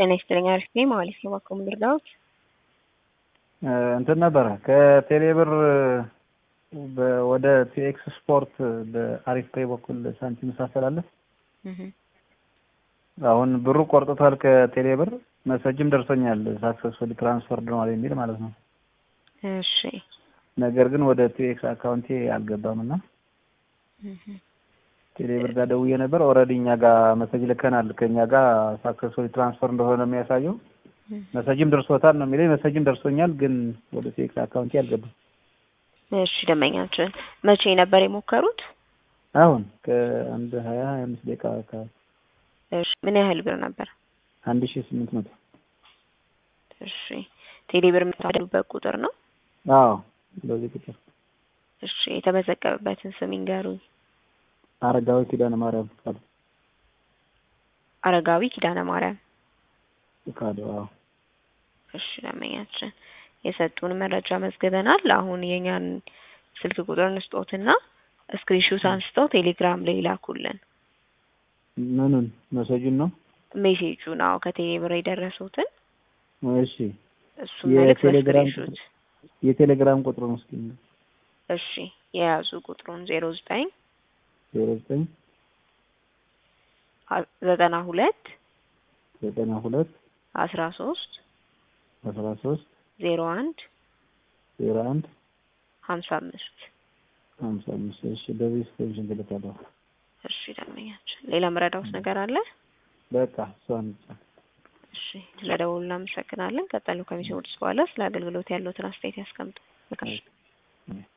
ጤና ይስጥልኝ። አሪፍ ነኝ ማለት ነው። እባክዎ ምን ልርዳዎት? እንትን ነበረ ከቴሌብር በ- ወደ ቲኤክስ ስፖርት በአሪፍ ፔይ በኩል ሳንቲም ሳስተላለፍ አሁን ብሩ ቆርጦታል ከቴሌብር መሰጅም ደርሶኛል ሳክሰስፉሊ ትራንስፈርድ ሆኗል የሚል ማለት ነው። እሺ ነገር ግን ወደ ቲኤክስ አካውንቴ አልገባም እና ቴሌብር ጋር ደውዬ ነበር። ኦልሬዲ እኛ ጋር መሰጅ ልከናል ከእኛ ጋር ሳክሰስፉሊ ትራንስፈር እንደሆነ ነው የሚያሳየው። መሰጅም ደርሶታል ነው የሚለኝ። መሰጅም ደርሶኛል ግን ወደ ቲኤክስ አካውንቴ አልገባም። እሺ ደንበኛችን መቼ ነበር የሞከሩት? አሁን ከአንድ ሀያ ሀያ አምስት ደቂቃ አካባቢ እሺ ምን ያህል ብር ነበር? አንድ ሺህ ስምንት መቶ እሺ ቴሌብር የምታደሉበት ቁጥር ነው? አዎ በዚህ ቁጥር እሺ የተመዘገበበትን ስም ይንገሩኝ። አረጋዊ ኪዳነ ማርያም ፍቃዱ አረጋዊ ኪዳነ ማርያም። ፍቃዱ አዎ እሺ ደንበኛችን የሰጡን መረጃ መዝግበናል። አሁን የኛን ስልክ ቁጥር እንስጦትና ስክሪንሾት አንስተው ቴሌግራም ላይ ላኩልን። ምኑን መሰጁን ነው? ሜሴጁን አዎ ከቴሌብር የደረሱትን እሺ እሱን መልዕክት የቴሌግራም በስክሪንሾት የቴሌግራም ቁጥሩን እስኪ እሺ የያዙ ቁጥሩን ዜሮ ዘጠኝ ዜሮ ዘጠኝ ዘጠና ሁለት ዘጠና ሁለት አስራ ሶስት አስራ ሶስት ዜሮ አንድ ዜሮ አንድ ሀምሳ አምስት ሀምሳ አምስት እሺ በዚህ ስክሪንሽን ትልካለሁ። እሺ ደንበኛችን ሌላ መረዳውት ነገር አለ? በቃ እሷን ብቻ እሺ ስለደወሉ እናመሰግናለን። ቀጠሉ ከሚሰሙት በኋላ ስለ አገልግሎት ያለዎትን አስተያየት ያስቀምጡ። መልካም